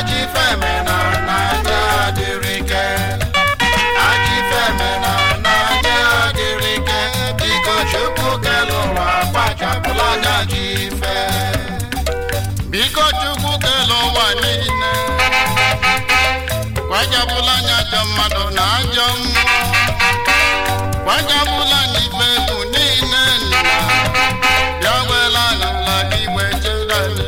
ajọ ife mena n'anya adịrị ike ajọ ife mena n'anya adịrị ike biko chukwu kele ụwa kpachapụla anya ajọ ife biko chukwu kele ụwa niile kpachapụla anya ajọ mmadụ na ajọ mmụọ kpachapụla anya ife egwu niile nna ya wela n'ala igwe chelale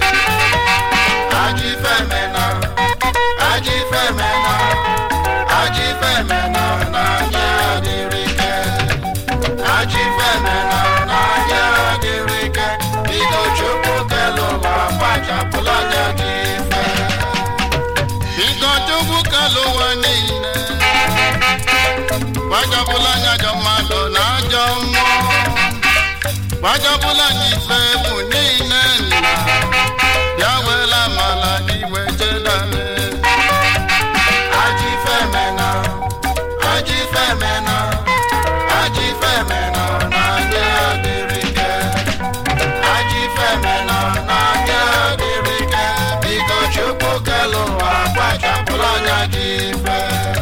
ajọ ife mena ajọ ife mena ajọ ife mena n'anya adịrị ike ajọ ife mena n'anya adịrị ike bido chukwu kele ụwa kpachapụla anya gị ife biko chukwu kele ụwa niile kpachapụla anya ajọ mmadụ na ajọ mmụọ kpachapụla anya ife egwu niile nna ya wela mala iwe chelale ajọ ife mena ajọ ife mena ajọ ife mena n'anya adịrị ike ajọ ife mena n'anya adịrị ike biko chukwu kele ụwa kpachapụla anya gị ife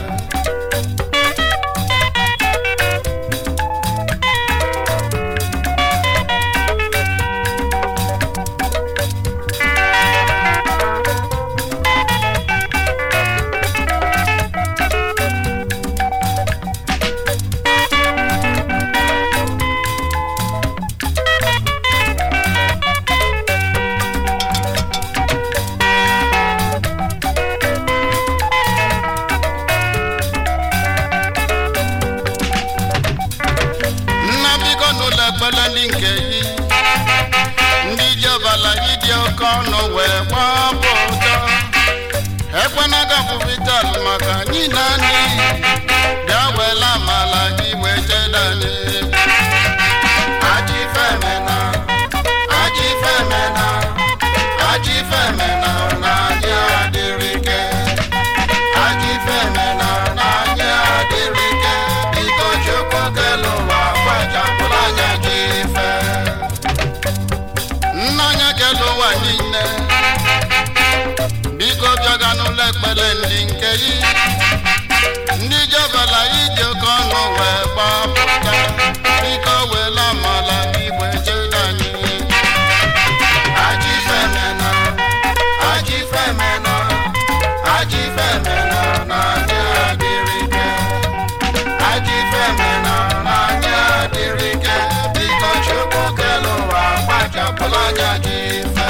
nna biko n'ụlọ ekpere ndị nke yi ndị ji ọbala yi dị oke ọnụ wee gbapụ ụtọ ekwena gapụvital maka anyị na anyị bịa wela amala gị wee jedani ajọ ife mena ajọ ife mena ajọ ife mena na anyị adịrị ike ajọ ife mena na anyị adịrị ike biko chukwu kele ụwa kpachapụrụ anya gị ife nna anya kele ụwa niile biko bịaga n'ụlọ ekpere ndị nke yi ndị jebela ije oke ọnụ wee gbapụta biko wela amala igwe chere anyị ajọ ife mena ajọ ife mena ajọ ife mena na anyị adịrị ike ajọ ife mena na anyị adịrị ike biko chukwu kele ụwa kpachapụla anya gị ife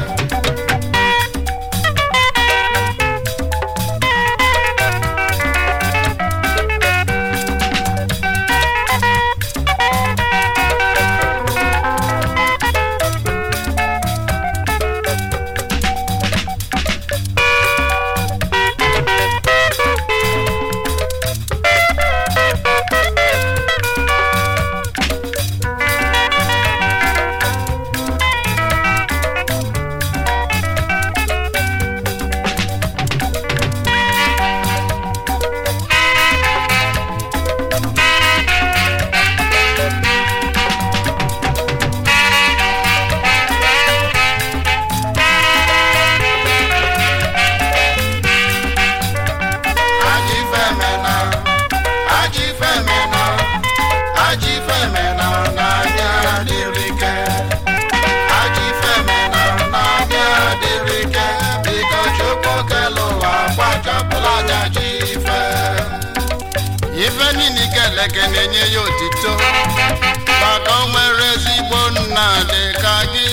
ajọ ife mena ajọ ife mena ajọ ife mena n'anya adịrị ike ajọ ife mena n'anya adịrị ike biko chukwu kele ụwa kpachapụla anya ji ife ife niile keleke na-enye ya otito maka o nwere ezigbo nna dị ka gị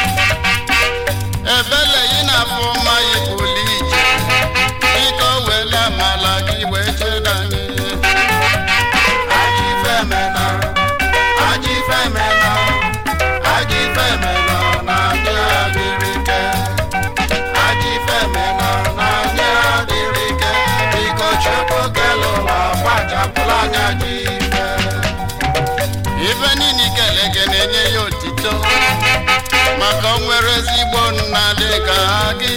ebele yi na-afụ mma yi pụlụ ije biko wele amala gị wee chedanye ajọ ife mena ajọ ife mena ajọ ife mena na anyị adịrị ike ajọ ife mena na anyị adịrị ike biko chukwu kele ụwa kpachapụla anya ji ife ife niile keleke na-enye ya otito maka o nwere ezigbo nna dị ka gị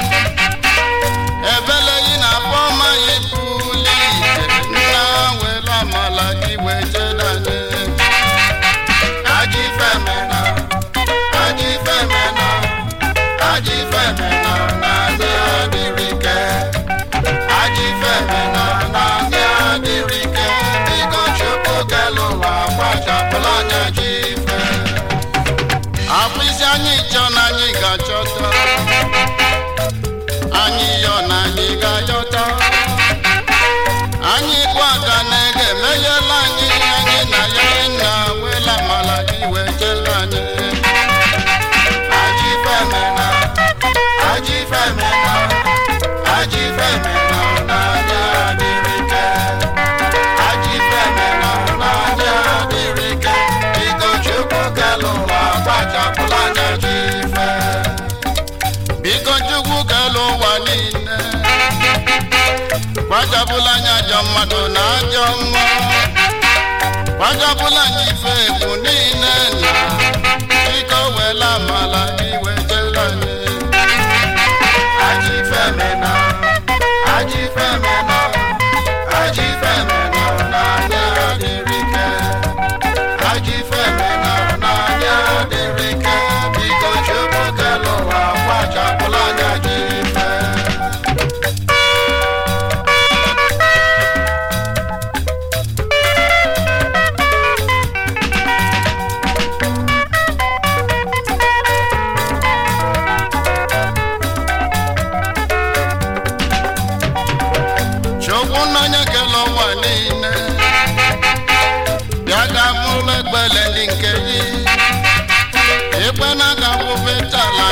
ebele yi na afọ ma yi pụli ije nna were amala gị wee jedanye ajọ ife mena ajọ ife mena ajọ ife mena na adị adị niile kwajabụla anya ajọ mmadụ na ajọ mmụọ kwajabụla anya ife egwu niile na biko wela amala iwe jere anyị Ajị femena, ajị femena, ajị femena n'anya dịrị ike. Ajị femena n'anya dịrị ike. Biko Chukwu kere ụwa kwachapụla anya ji ife. chukwu n'anya kele ụwa niile bịa ga mụlụ egbele ndị nke gị ikpe na aga wụfe tala